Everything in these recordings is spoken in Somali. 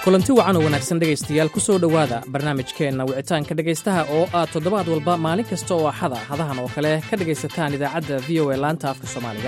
kulanti wacan oo wanaagsan dhegaystayaal ku soo dhowaada barnaamijkeenna wicitaanka dhegaystaha oo aad toddobaad walba maalin kasta oo axada hadahan oo kale ka dhegaysataan idaacadda v o e laanta afka soomaaliga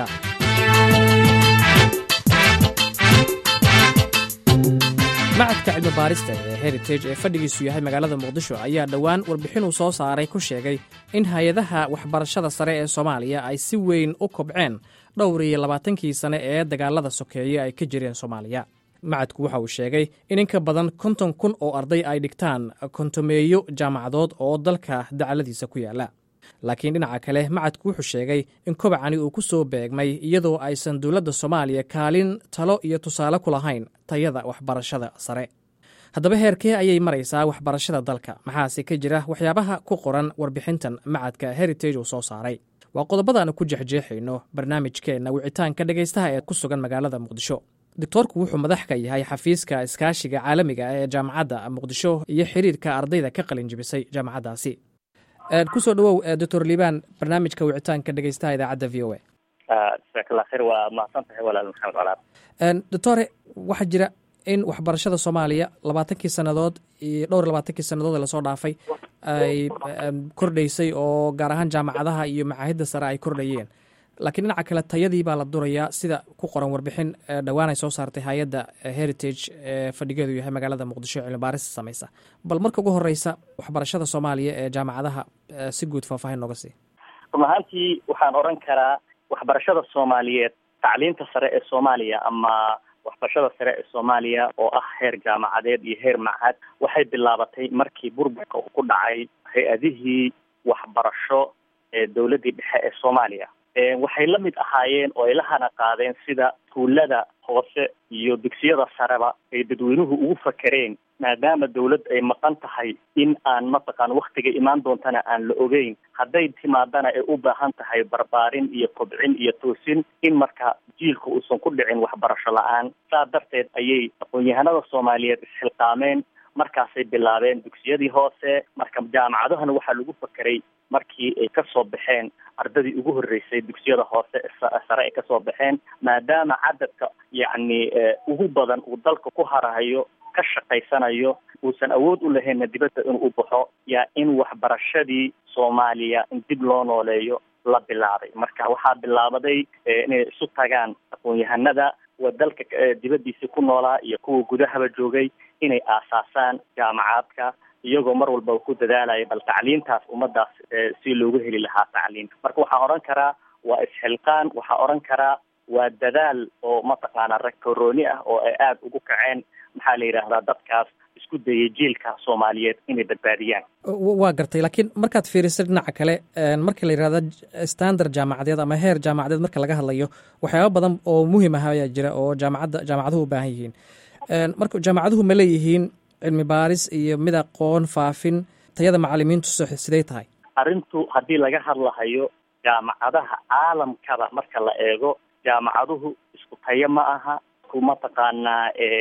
macadka cilmi baarista ee heritage ee fadhigiisu yahay magaalada muqdisho ayaa dhowaan warbixinuu soo saaray ku sheegay in hay-adaha waxbarashada sare ee soomaaliya ay si weyn u kobceen dhowr iyo labaatankii sane ee dagaalada sokeeye ay ka jireen soomaaliya macadku waxa uu sheegay in in ka badan konton kun oo arday ay dhigtaan kontomeeyo jaamacadood oo dalka dacaladiisa ku yaala laakiin dhinaca kale macadku wuxuu sheegay in kobacani uu ku soo beegmay iyadoo aysan dowladda soomaaliya kaalin talo iyo tusaale ku lahayn tayada waxbarashada sare haddaba heerkee ayay maraysaa waxbarashada dalka maxaase ka jira waxyaabaha ku qoran warbixintan macadka heritage uu soo saaray waa qodobadaanu ku jexjeexayno barnaamijkeenna wicitaanka dhegaystaha ee ku sugan magaalada muqdisho doctoorku wuxuu madax ka yahay xafiiska iskaashiga caalamiga ee jaamacadda muqdisho iyo xiriirka ardayda ka qalin jibisay jaamacaddaasi kusoo dhawow doctor liibaan barnaamijka wicitaanka dhegeystaha idaacadda v o e jasaakalla khayr waa mahadsan tahay walaal maxamed colaad doctore waxaa jira in waxbarashada soomaaliya labaatankii sannadood iyo dhowr iyo labaatankii sannadood lasoo dhaafay ay kordhaysay oo gaar ahaan jaamacadaha iyo macaahidda sare ay kordhayeen laakiin dhinaca kale tayadii baa la durayaa sida ku qoran warbixin dhowaan ay soo saartay hay-adda heritage ee fadhigeedu yahay magaalada muqdisho cilmi baarista samaysa bal marka ugu horeysa waxbarashada soomaaliya ee jaamacadaha si guud faahfaahin nooga sii run ahaantii waxaan odhan karaa waxbarashada soomaaliyeed tacliinta sare ee soomaaliya ama waxbarashada sare ee soomaaliya oo ah heer jaamacadeed iyo heer machad waxay bilaabatay markii burburka uu ku dhacay hay-adihii waxbarasho ee dowladdii dhexe ee soomaaliya waxay la mid ahaayeen oo ay la hana qaadeen sida tuulada hoose iyo dugsiyada sareba ay dadweynuhu ugu fakereen maadaama dawlad ay maqan tahay in aan mataqaan waktiga imaan doontana aan la ogeyn hadday timaadana ay u baahan tahay barbaarin iyo kobcin iyo toosin in marka jiilka uusan ku dhicin waxbarasho la-aan saa darteed ayay aqoon-yahanada soomaaliyeed isxilqaameen markaasay bilaabeen dugsiyadii hoose marka jaamacadahana waxaa lagu fakeray markii ay kasoo baxeen ardadii ugu horreysay dugsiyada hoose sare ay kasoo baxeen maadaama cadadka yacni ugu badan uu dalka ku harahayo ka shaqaysanayo uusan awood u lahaynna dibadda inuu baxo yaa in waxbarashadii soomaaliya in dib loo nooleeyo la bilaabay marka waxaa bilaabaday inay isu tagaan aqoon-yahanada waa dalka dibaddiisii ku noolaa iyo kuwa gudahaba joogay inay aasaasaan jaamacaadka iyagoo mar walbaba ku dadaalaya bal tacliintaas ummadaas si loogu heli lahaa tacliin marka waxaan odhan karaa waa isxilqaan waxaa odhan karaa waa dadaal oo mataqaanaa rag korooni ah oo ay aada ugu kaceen maxaa la yidhaahdaa dadkaas isku dayay jiilka soomaaliyeed inay badbaadiyaan waa gartay laakiin markaad fiirisay dhinaca kale marka la yidhahda standard jaamacadeed ama heer jaamacadeed marka laga hadlayo waxyaaba badan oo muhiim ah ayaa jira oo jaamacadda jaamacaduhu u baahan yihiin marka jaamacaduhu ma leeyihiin cilmi baaris iyo mid aqoon faafin tayada macalimiintu siday tahay arrintu haddii laga hadlahayo jaamacadaha caalamkaba marka la eego jaamacaduhu isku tayo ma aha ku mataqaanaa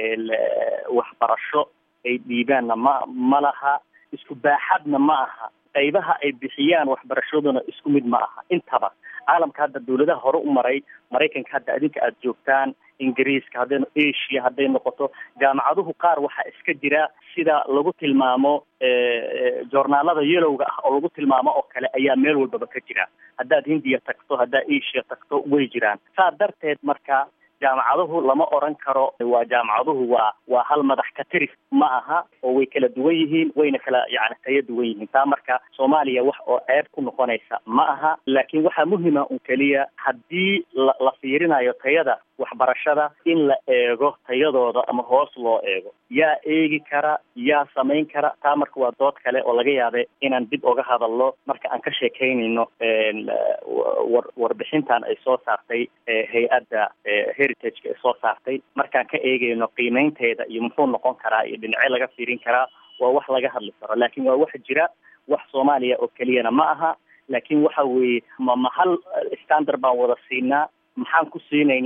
waxbarasho ay dhiibaanna ma ma laha isku baaxadna ma aha qaybaha ay bixiyaan waxbarashaduna isku mid ma aha intaba caalamka hadda dawladaha hore u maray maraykanka hadda adinka aada joogtaan ingiriiska hadday asia hadday noqoto jaamacaduhu qaar waxaa iska jira sida lagu tilmaamo joornaalada yelowga ah oo lagu tilmaamo oo kale ayaa meel walbaba ka jira haddaad hindiya tagto haddaad asia tagto way jiraan saa darteed marka jaamacaduhu lama oran karo waa jaamacaduhu waa waa hal madax ka tiris ma aha oo way kala duwan yihiin wayna kala yani tayo duwan yihiin taa marka soomaaliya wax oo ceeb ku noqonaysa ma aha laakiin waxaa muhima un keliya haddii la la fiirinayo tayada waxbarashada in la eego tayadooda ama hoos loo eego yaa eegi kara yaa samayn kara taa marka waa dood kale oo laga yaabe inaan dib oga hadalno marka aan ka sheekaynayno war warbixintan ay soo saartay hay-adda heritageka ay soo saartay markaan ka eegayno qiimeynteeda iyo muxuu noqon karaa iyo dhinacyo laga fiirin karaa waa wax laga hadli karo laakiin waa wax jira wax soomaaliya oo keliyana ma aha laakiin waxa weeye ma ma hal standard baan wada siinaa maxaan ku siinaynaa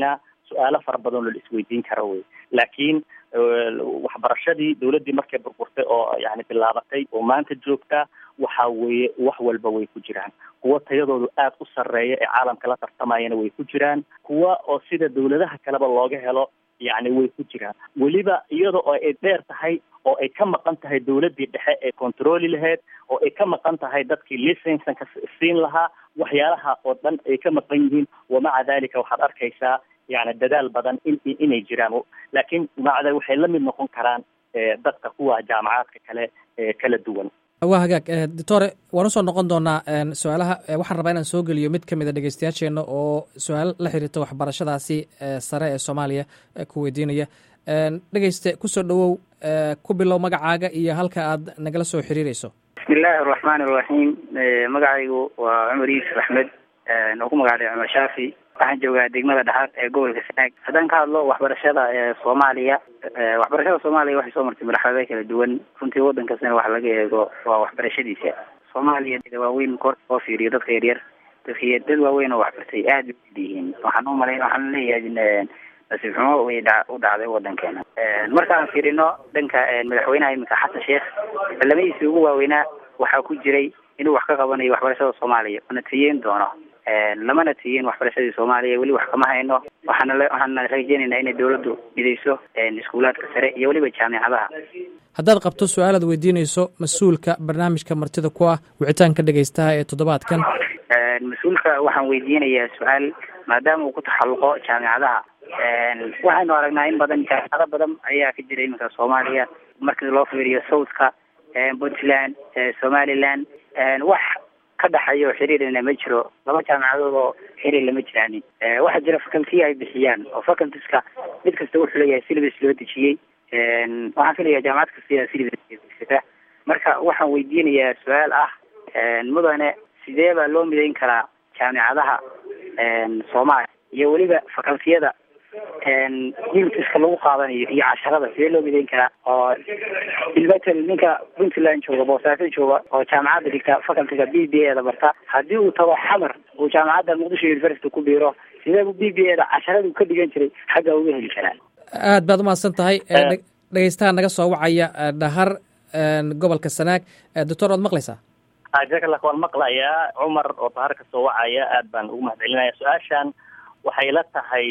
su-aalo fara badan oo la isweydiin karo wey laakiin waxbarashadii dawladdii markay burburtay oo yani bilaabatay oo maanta joogta waxa weeye wax walba way ku jiraan kuwa tayadoodu aada u sarreeya ee caalamka la tartamayana way ku jiraan kuwa oo sida dawladaha kaleba looga helo yacni way ku jiraan weliba iyada oo ay dheer tahay oo ay ka maqan tahay dawladdii dhexe ee controli lahayd oo ay ka maqan tahay dadkii licensanka siin lahaa waxyaalaha oo dhan ay ka maqan yihiin wamaca dalika waxaad arkaysaa yani dadaal badan in inay jiraan laakiin maca waxay la mid noqon karaan dadka kuwa jaamacaadka kale kala duwan waa hagaag doctore waan usoo noqon doonaa su-aalaha waxaan rabaa inaan soo geliyo mid ka mid a dhegeystayaasheena oo su-aal la xiriirta waxbarashadaasi sare ee soomaaliya ku weydiinaya dhegeyste kusoo dhawow ku bilow magacaaga iyo halka aad nagala soo xiriireyso bismi illaahi araxmaan iraxiim magacaygu waa cumar yuusuf axmed oo ku magacdhay cumar shaafi waxaan joogaa degmada dhaxaad ee gobolka sanaag haddaan ka hadlo waxbarashada ee soomaaliya waxbarashada soomaaliya waxay soo martay marxalado kala duwan runtii waddan kastana wax laga eego waa waxbarashadiisa soomaaliya dad waaweyn kor oo fiiriyo dadka yaryar dadka dad waaweyn oo waxbartay aad bay ud yihiin waxaan u malay waxaan leeyahay nasiib xumo way dha u dhacday waddankeena markaan fiirino dhanka madaxweynaha iminka xasan sheekh balamadiisii ugu waaweynaa waxaa ku jiray inuu wax ka qabanayo waxbarashada soomaaliya una tiyeyn doono lamana tiyin waxbarashadii soomaaliya weli wax kama hayno waxaana waxaana rajeynaynaa inay dawladdu midayso iskuulaadka sare iyo weliba jaamicadaha haddaad qabto su-aalaad weydiinayso mas-uulka barnaamijka martida ku ah wicitaanka dhegeystaha ee toddobaadkan mas-uulka waxaan weydiinayaa su-aal maadaama uu ku taxalluqo jaamicadaha waxaynu aragnaa in badan jaamicado badan ayaa ka jira iminka soomaaliya markii loo fiiriyo southka puntland somaliland wax ka dhaxayo xiriirina ma jiro laba jaamicadood oo xiriir lama jiraanin waxaa jira faculty ay bixiyaan oo facultieska mid kasta wuxuu leeyahay syllabus loo dejiyey waxaan filayaa jaamacad kasta yaa syllabus marka waxaan weydiinayaa su-aal ah mudane sidee baa loo midayn karaa jaamicadaha soomaaliya iyo weliba facultiyada unitiska lagu qaadanayo iyo casharada sidee loo midayn karaa oo ilmatel ninka puntland jooga boosaaso jooga oo jaamacadda dhigta facultyga b b a da barta haddii uu tago xamar uu jaamacadda muqdisho university ku biiro sidee bu b b a da casharada uu ka dhigan jiray xagga uga heli karaa aad baad umahadsan tahay dhegeystaha naga soo wacaya dhahar gobolka sanaag doctor waad maqlaysaa jakalak waan maqlayaa cumar oo dahar ka soo wacaya aad baan ugu mahad celinaya su-aashan waxay la tahay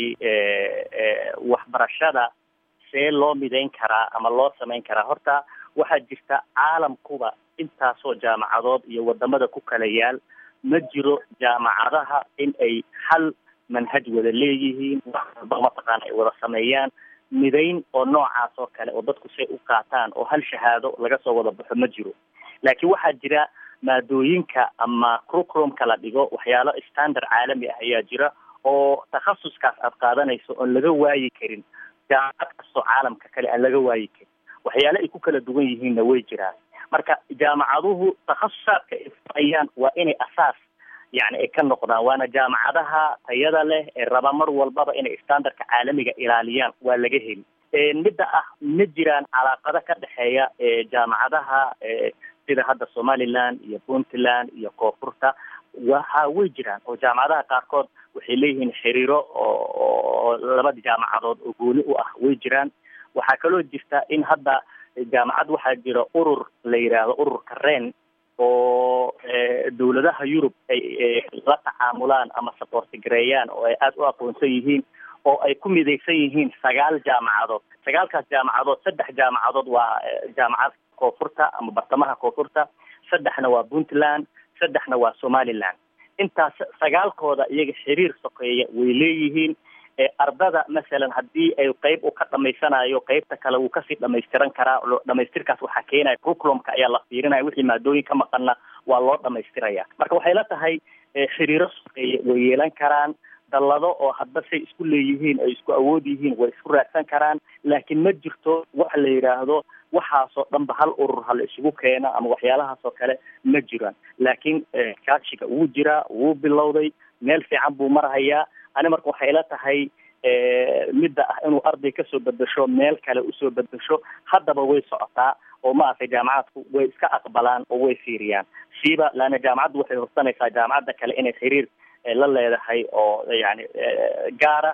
waxbarashada see loo midayn karaa ama loo samayn karaa horta waxaa jirta caalamkuba intaasoo jaamacadood iyo wadamada ku kala yaal ma jiro jaamacadaha in ay hal manhaj wada leeyihiin wax walba mataqaana ay wada sameeyaan midayn oo noocaas oo kale oo dadku say u qaataan oo hal shahaado laga soo wada baxo ma jiro laakiin waxaa jira maadooyinka ama curriculumka la dhigo waxyaalo standard caalami ah ayaa jira oo takhasuskaas aad qaadanayso oon laga waayi karin jaamacad kastoo caalamka kale aan laga waayi karin waxyaale ay ku kala duwan yihiinna way jiraan marka jaamacaduhu takhasusaadka ay furayaan waa inay asaas yani ay ka noqdaan waana jaamacadaha tayada leh ee raba mar walbaba inay standardka caalamiga ilaaliyaan waa laga heli midda ah ma jiraan calaaqado ka dhexeeya jaamacadaha sida hadda somaliland iyo puntland iyo koonfurta waha way jiraan oo jaamacadaha qaarkood waxay leeyihiin xiriiro oo labada jaamacadood oo gooni u ah way jiraan waxaa kaloo jirta in hadda jaamacad waxaa jira urur la yidhaahdo ururka ren oo dawladaha yurub ay la tacaamulaan ama saboortigareeyaan oo ay aada u aqoonsan yihiin oo ay ku midaysan yihiin sagaal jaamacadood sagaalkaas jaamacadood saddex jaamacadood waa jaamacad koonfurta ama bartamaha koonfurta saddexna waa puntland saddexna waa somaliland intaas sagaalkooda iyaga xiriir sokeeya way leeyihiin ardada masalan haddii ay qeyb u ka dhamaysanayo qeybta kale wuu kasii dhamaystiran karaa dhamaystirkaas waxaa keenaya curriculumka ayaa la fiirinaya wixii maadooyin ka maqanna waa loo dhamaystiraya marka waxay la tahay xiriiro sokeeya way yeelan karaan dallado oo hadba say isku leeyihiin ay isku awood yihiin way isku raadsan karaan laakiin ma jirto waxa la yidhaahdo waxaasoo dhanba hal urur hala isugu keena ama waxyaalahaas oo kale ma jiraan laakiin kaashiga wuu jiraa wuu bilowday meel fiican buu marhayaa ani marka waxay la tahay midda ah inuu arday kasoo bedesho meel kale usoo bedesho haddaba way socotaa oo maaragtay jaamacadku way iska aqbalaan oo way fiiriyaan siiba laana jaamacaddu waxay horsanaysaa jaamacadda kale inay xiriir la leedahay oo yani gaara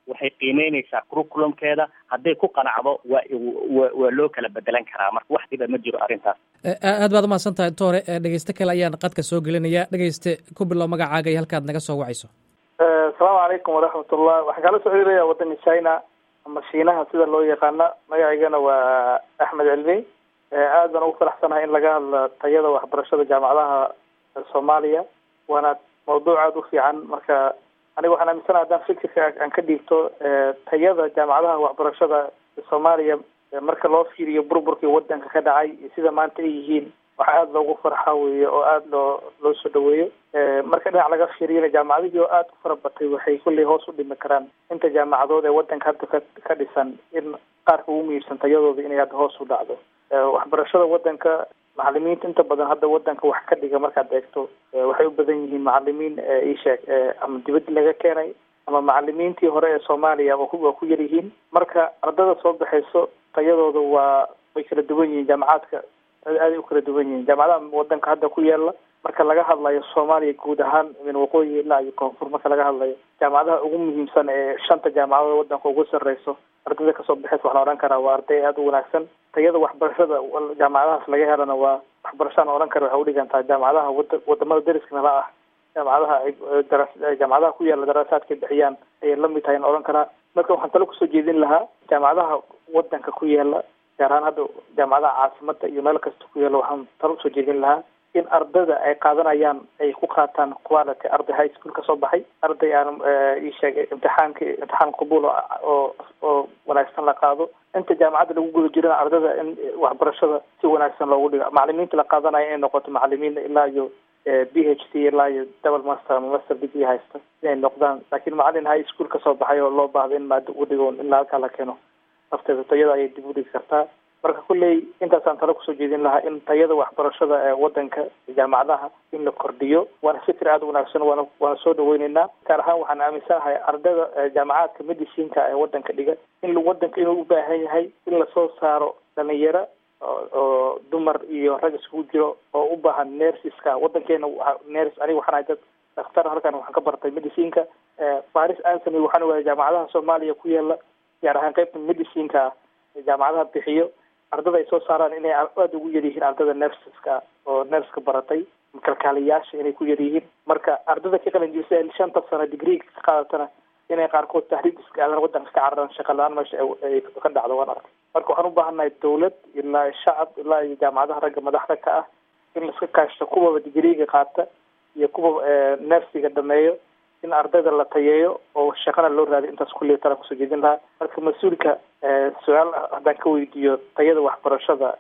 waxay qiimeyneysaa curriculumkeeda hadday ku qanacdo waa wa waa loo kala bedelan karaa marka wax dhiba ma jiro arrintaas aad baad umahadsan tahay doktore dhegeyste kale ayaan qadka soo gelinaya dhegeyste ku bilow magacaaga iyo halkaad naga soo wacayso asalaamu calaykum waraxmatullah waxaan kala soo celinayaa waddanka china ama shiinaha sida loo yaqaana magacaygana waa axmed cilmi aad baan ugu faraxsanahay in laga hadla tayada waxbarashada jaamacadaha soomaaliya waana mawduuc aada u fiican marka aniga waxaan aaminsanaha haddaan fikirka aan ka dhiibto tayada jaamacadaha waxbarashada soomaaliya marka loo fiiriyo burburkii wadanka ka dhacay iyo sida maanta ay yihiin waxa aada loogu farxa weeye oo aada loo loo soo dhaweeyo marka dhinac laga fiiriyana jaamacadihii oo aada u fara batay waxay kulley hoos u dhimi karaan inta jaamacadood ee wadanka hadda ka ka dhisan in qaarka ugu muhiimsan tayadooda inay hadda hoos u dhacdo waxbarashada wadanka macalimiinta inta badan hadda wadanka wax ka dhiga markaad eegto waxay u badan yihiin macalimiin isheeg ama dibadda laga keenay ama macalimiintii hore ee soomaaliya waa ku yar yihiin marka ardada soo baxayso tayadooda waa way kala duwan yihiin jaamacaadka aaday u kala duwan yihiin jaamacadaha wadanka hadda ku yaala marka laga hadlayo soomaaliya guud ahaan min waqooyi ilaa iyo koonfur marka laga hadlayo jaamacadaha ugu muhiimsan ee shanta jaamacadood wadanka ugu sarreyso ardayda kasoo baxaysa waxaan odhan karaa waa arday aada u wanaagsan tayada waxbarashada jaamacadahaas laga helana waa waxbarashaan odhan kara waxay udhigantaa jaamacadaha wada wadamada dariska nala ah jaamacadaha jaamacadaha ku yaala daraasaadka bixiyaan ayay lamid tahay in odhan karaa marka waxaan talo kusoo jeedin lahaa jaamacadaha wadanka ku yaala gaar ahaan hadda jaamacadaha caasimada iyo meel kasta ku yaala waxaan talo kusoo jeedin lahaa in ardada ay qaadanayaan ay ku qaataan quality arday high school kasoo baxay arday aan isheegay imtixaanka imtixaan qabuul oo oo wanaagsan la qaado inta jaamacadda lagu guda jirana ardada in waxbarashada si wanaagsan loogu dhigo macalimiinta la qaadanaya inay noqoto macalimiin ilaa iyo b h c ilaa iyo double master ama master degree haysta inay noqdaan laakiin macalin high school kasoo baxay oo loo baahda in maado ugu dhigo ilaa halkaa la keeno nafteeda tayada ayay dib u dhigi kartaa marka kulley intaasaan talo kusoo jeedin lahaa in tayada waxbarashada ee wadanka jaamacadaha in la kordhiyo waana fikir aada u wanaagsan waana waana soo dhaweyneynaa gaar ahaan waxaan aaminsanahay ardada jaamacaadka medicinka ee wadanka dhiga in wadanka inuu u baahan yahay in lasoo saaro dhalinyaro oo dumar iyo rag iskugu jiro oo u baahan nersiska wadankeena ners aniga waxaan ahay dad daktar halkan waxaan ka bartay medicinka faris ansony waxaan waaya jaamacadaha soomaaliya ku yaala gaar ahaan qaybta medicinka jaamacadaha bixiyo ardada ay soo saaraan inay aada ugu yar yihiin ardada nerseska oo nerska baratay kalkaaliyaasha inay ku yar yihiin marka ardada ka qalin jibisa shanta sano digreega ka qaadatana inay qaarkood tahriib iska aadan wadanka ka cararan shaqa la-aan meesha ay ka dhacdo waan arkay marka waxaan u baahannahay dawlad ilaa shacab ilaa iyo jaamacadaha ragga madaxda ka ah in laiska kaashto kuwaba digreega qaata iyo kuwa nersiga dhameeyo in ardayda la tayeeyo oo shaqana loo raadiyo intaas kulliya tala kusoo jeedin lahaa marka mas-uulka su-aal haddaan ka weydiiyo tayada waxbarashada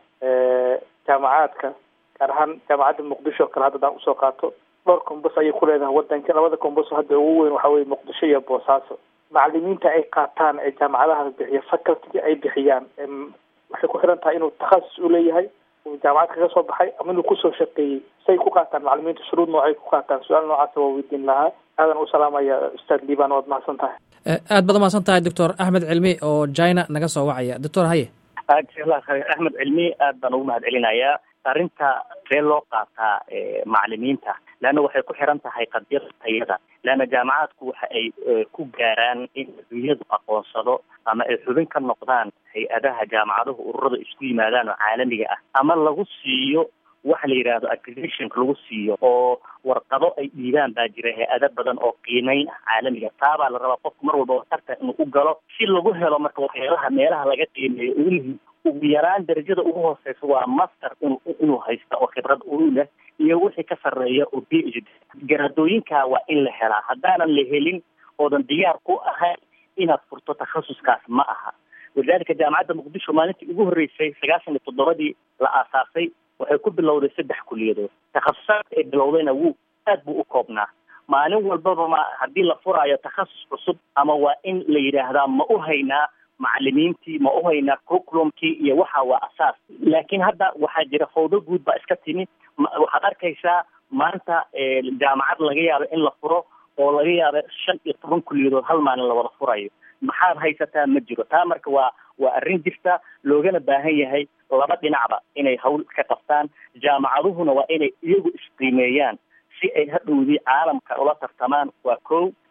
jaamacaadka gaar ahaan jaamacadda muqdisho o kale hadda adaan usoo qaato dhowr kombos ayay ku leedahay wadanka labada kombos hadda ugu weyn waxa weye muqdisho iyo boosaaso macalimiinta ay qaataan ee jaamacadaha bixiya facultiga ay bixiyaan waxay ku xiran tahay inuu takhasus u leeyahay jaamacad kaga soo baxay ama inuu kusoo shaqeeyey say ku qaataan macalimiinta shuruud noocay ku qaataan su-aal noocaasa waa weydiin lahaa aadan u salaamaya ustaad liban waad mahadsan tahay aad baad umahadsan tahay doctor axmed cilmi oo china naga soo wacaya doctor haye jazakallah khayr axmed cilmi aad baan ugu mahad celinayaa arrinta see loo qaataa macalimiinta leanna waxay ku xiran tahay qadiyada tayada leanna jaamacaadku waxa ay ku gaaraan in adduunyadu aqoonsado ama ay xubin ka noqdaan hay-adaha jaamacaduhu ururada isku yimaadaan oo caalamiga ah ama lagu siiyo waxa la yidhaahdo accreditionka lagu siiyo oo warqado ay dhiibaan baa jira hay-ado badan oo qiimeyn ah caalamiga taabaa la rabaa qofku mar walba tartan inuu u galo si lagu helo marka waxyaalaha meelaha laga qiimeeyo ugu muhiim ugu yaraan darajada ugu hooseysa waa master in inuu haysta oo khibrad uu leh iyo wixii ka sarreeya oo b h d garaadooyinka waa in la helaa haddaanan la helin oodan diyaar ku ahayn inaad furto takhasuskaas ma aha walidaalika jaamacadda muqdisho maalintii ugu horreysay sagaashan iyo toddobadii la aasaasay waxay ku bilowday saddex kuliyadood takhasusaadka ay bilowdayna wuu aad buu u koobnaa maalin walbaba ma haddii la furaayo takhasus cusub ama waa in la yidhaahdaa ma u haynaa macalimiintii ma u haynaa curriculumkii iyo waxa waa asaas laakiin hadda waxaa jira fawdo guud baa iska timi waxaad arkaysaa maanta jaamacad laga yaabo in la furo oo laga yaabo shan iyo toban kuliyadood hal maalin la wada furayo maxaad haysataa ma jiro taa marka waa waa arrin jirta loogana baahan yahay laba dhinacba inay hawl ka qabtaan jaamacaduhuna waa inay iyagu isqiimeeyaan si ay hadhowdii caalamka ula tartamaan waa kow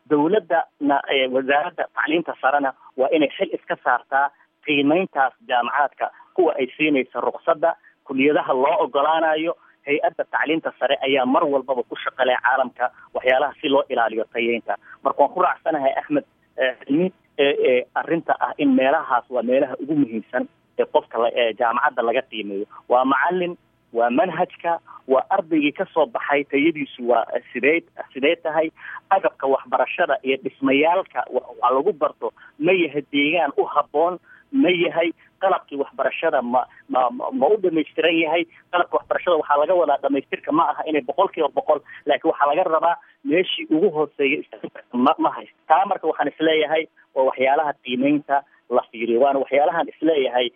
dawladdana wasaaradda tacliinta sarena waa inay xil iska saartaa qiimeyntaas jaamacaadka kuwa ay siinaysa ruqsadda kuliyadaha loo ogolaanayo hay-adda tacliinta sare ayaa mar walbaba ku shaqalay caalamka waxyaalaha si loo ilaaliyo tayeynta marka waan ku raacsanahay axmed cilmi arrinta ah in meelahaas waa meelaha ugu muhiimsan ee qofka jaamacadda laga qiimeeyo waa macalin waa manhajka waa ardaygii kasoo baxay tayadiisu waa sidee sidee tahay agabka waxbarashada iyo dhismayaalka waa lagu barto ma yahay deegaan u habboon ma yahay qalabkii waxbarashada ma ma ma u dhamaystiran yahay qalabka waxbarashada waxaa laga wadaa dhamaystirka ma aha inay boqol kiiba boqol laakiin waxaa laga rabaa meeshii ugu hooseeya ma ma haysto taa marka waxaan isleeyahay waa waxyaalaha qiimeynta la fiiriyo waana waxyaalahan isleeyahay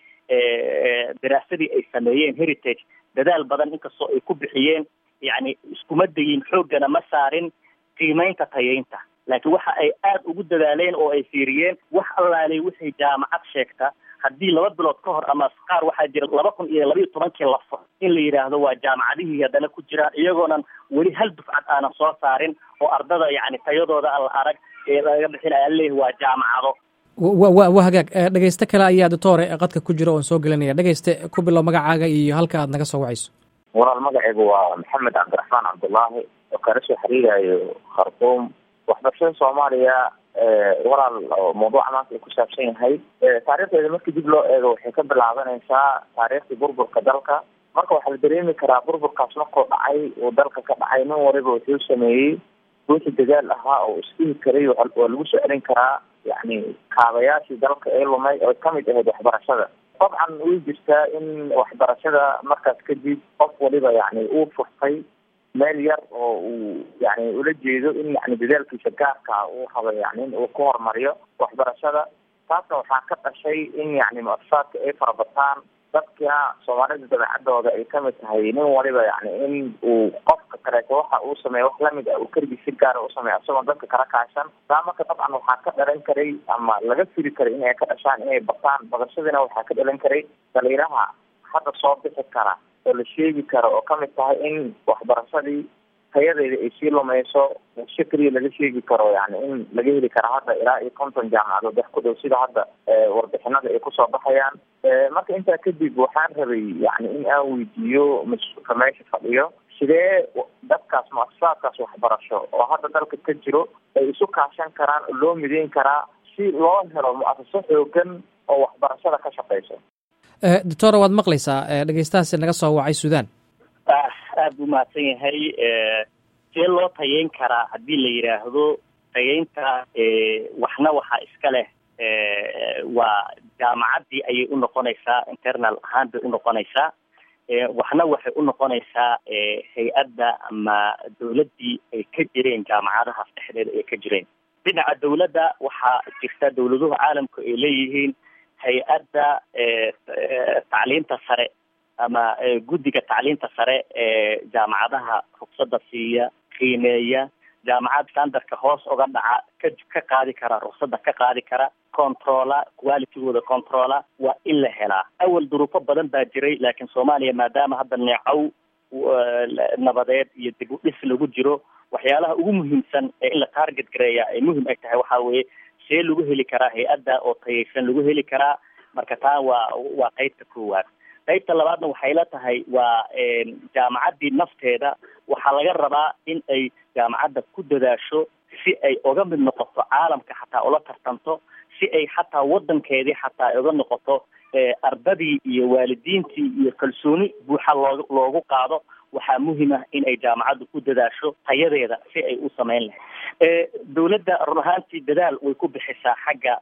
daraasadii ay sameeyeen heritage dadaal badan inkastoo ay ku bixiyeen yacni iskuma dayin xooggana ma saarin qiimeynta tayeynta laakiin waxa ay aada ugu dadaaleen oo ay fiiriyeen wax allaalay wixii jaamacad sheegta haddii laba bilood ka hor ama qaar waxaa jira laba kun iyo labaiyo tobankii la furo in la yidhaahdo waa jaamacadihii haddana ku jiraan iyagoonan weli hal dufcad aanan soo saarin oo ardada yacni tayadooda aan la arag ee laga bixinaya leeyahy waa jaamacado wa wa wa hagaag dhegeyste kale ayaa doctore qadka ku jira oon soo gelinaya dhegeyste ku bilow magacaaga iyo halka aad naga soo wacayso walaal magacaygu waa maxamed cabdiraxmaan cabdullaahi oo kala soo xiriirayo khartuum waxbarashada soomaaliya walaal mawduuca maanta ay ku saabsan yahay taariikhdeeda markii dib loo eego waxay ka bilaabanaysaa taariikhdii burburka dalka marka waxaa la dareemi karaa burburkaas markuu dhacay uu dalka ka dhacay nin waliba wuxuu sameeyey ruuxi dagaal ahaa oo isdhihi karay waa lagu soo celin karaa yacni kaabayaashii dalka ee lumay oo kamid ahayd waxbarashada dabcan way jirtaa in waxbarashada markaas kadib qof waliba yani uu furtay meel yar oo uu yani ula jeedo in yani dadaalkiisa gaarka uu rabo yani in uu ku horumariyo waxbarashada taasna waxaa ka dhashay in yani mu-asasaadka ay farabataan dadka soomaalida dabeecadooda ay kamid tahay nin waliba yani in uu qofka kaleeto waxa uu sameeya wax lamid ah uu keligii si gaara usameeya isagoon dadka kala kaashan taa marka dabcan waxaa ka dhalan karay ama laga fili karay inay ka dhashaan inay bataan badashadiina waxaa ka dhalan karay dhaliiraha hadda soo bixi kara oo la sheegi karo oo kamid tahay in waxbarashadii tayadeeda ay sii lumayso si keliya laga sheegi karo yani in laga heli karo hadda ilaa iyo konton jaamacadood wax ku dhow sida hadda warbixinada ay kusoo baxayaan marka intaa kadib waxaan rabay yani in aan weydiiyo mas-uulka meesha fadhiyo sidee dadkaas mu-asasaadkaas waxbarasho oo hadda dalka ka jiro ay isu kaashan karaan oo loo mideyn karaa si loo helo mu-asaso xoogan oo waxbarashada ka shaqeyso doctora waad maqlaysaa dhegeystahaasi naga soo wacay sudan aada buu mahadsan yahay see loo tayeyn karaa haddii la yidhaahdo tayeynta waxna waxaa iska leh waa jaamacaddii ayay u noqonaysaa internal ahaan bay u noqonaysaa waxna waxay u noqonaysaa hay-adda ama dawladdii ay ka jireen jaamacadahaas dhexdeeda ay ka jireen dhinaca dawladda waxaa jirta dawladuhu caalamku ay leeyihiin hay-adda tacliinta sare ama guddiga tacliinta sare ee jaamacadaha rugsada siiya qiimeeya jaamacad standardka hoos uga dhaca ka ka qaadi kara rugsada ka qaadi kara controla qualitygooda controla waa in la helaa awal duruufo badan baa jiray laakiin soomaaliya maadaama hadda neecow nabadeed iyo dib u dhis lagu jiro waxyaalaha ugu muhiimsan ee in la target gareeya ay muhim ay tahay waxaa weeye see lagu heli karaa hay-adda oo tayaysan lagu heli karaa marka taa waa waa qeybta koowaad qaybta labaadna waxay la tahay waa jaamacaddii nafteeda waxaa laga rabaa in ay jaamacadda ku dadaasho si ay uga mid noqoto caalamka xataa ula tartanto si ay xataa wadankeedii xataa ay uga noqoto ardadii iyo waalidiintii iyo kalsooni buuxa loo loogu qaado waxaa muhiim ah in ay jaamacaddu ku dadaasho tayadeeda si ay u samayn lahayd dawladda run ahaantii dadaal way ku bixisaa xagga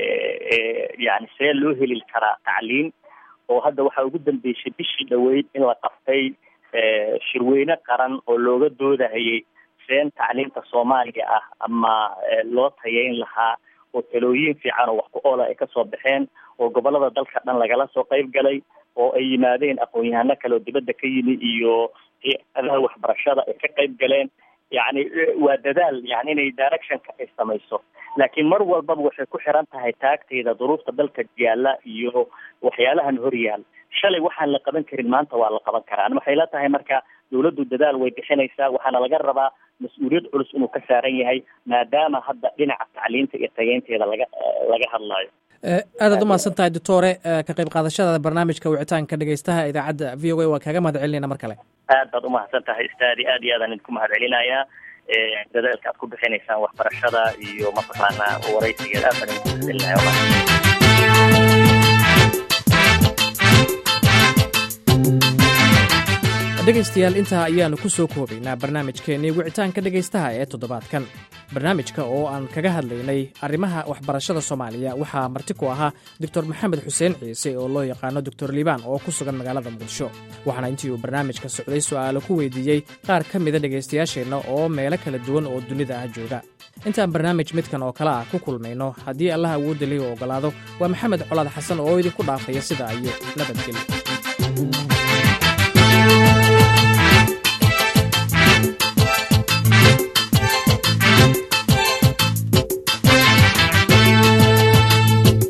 yani see loo heli karaa tacliin oo hadda waxaa ugu dambeysay bishii dhaweyd in la qaftay shirweyne qaran oo looga doodahayay seen tacliinta soomaaliga ah ama loo tayeyn lahaa oo talooyin fiican oo wax ku oola ay kasoo baxeen oo gobolada dalka dhan lagala soo qayb galay oo ay yimaadeen aqoon-yahano kale oo dibadda ka yimi iyo adaha waxbarashada ay ka qayb galeen yacni waa dadaal yani inay directionka ay samayso laakiin mar walbaba waxay ku xiran tahay taagteyda duruufta dalka yaalla iyo waxyaalahan hor yaal shalay waxaan la qaban karin maanta waa la qaban karaa waxay la tahay marka dawladdu dadaal way bixinaysaa waxaana laga rabaa mas-uuliyad culus inuu ka saaran yahay maadaama hadda dhinaca tacliinta iyo tageynteeda laga laga hadlaayo aadaad umahadsan tahay doctore ka qayb qaadashada barnaamijka wicitaanka dhegeystaha idaacadda v o a waa kaaga mahad celinayna mar kale aad baad umahadsan tahay istaadi aad iyo aadaan idinku mahad celinayaa dadaalka aad ku bixinaysaan waxbarashada iyo mataqaanaa waraysigeed aad baan idinku mahad celinaya dhegaystayaal intaa ayaannu ku soo koobaynaa barnaamijkeennii wicitaanka dhegaystaha ee toddobaadkan barnaamijka oo aan kaga hadlaynay arrimaha waxbarashada soomaaliya waxaa marti ku ahaa doctor maxamed xuseen ciise oo loo yaqaano doctor liibaan oo ku sugan magaalada muqdisho waxaana intii uu barnaamijka socday su'aalo ku weydiiyey qaar ka mida dhegaystayaasheenna oo meelo kala duwan oo dunida ah jooga intaan barnaamij midkan oo kale ah ku kulmayno haddii allah awoodda lihi u oggolaado waa maxamed colaad xasan oo idinku dhaafaya sida iyo nabadgelyo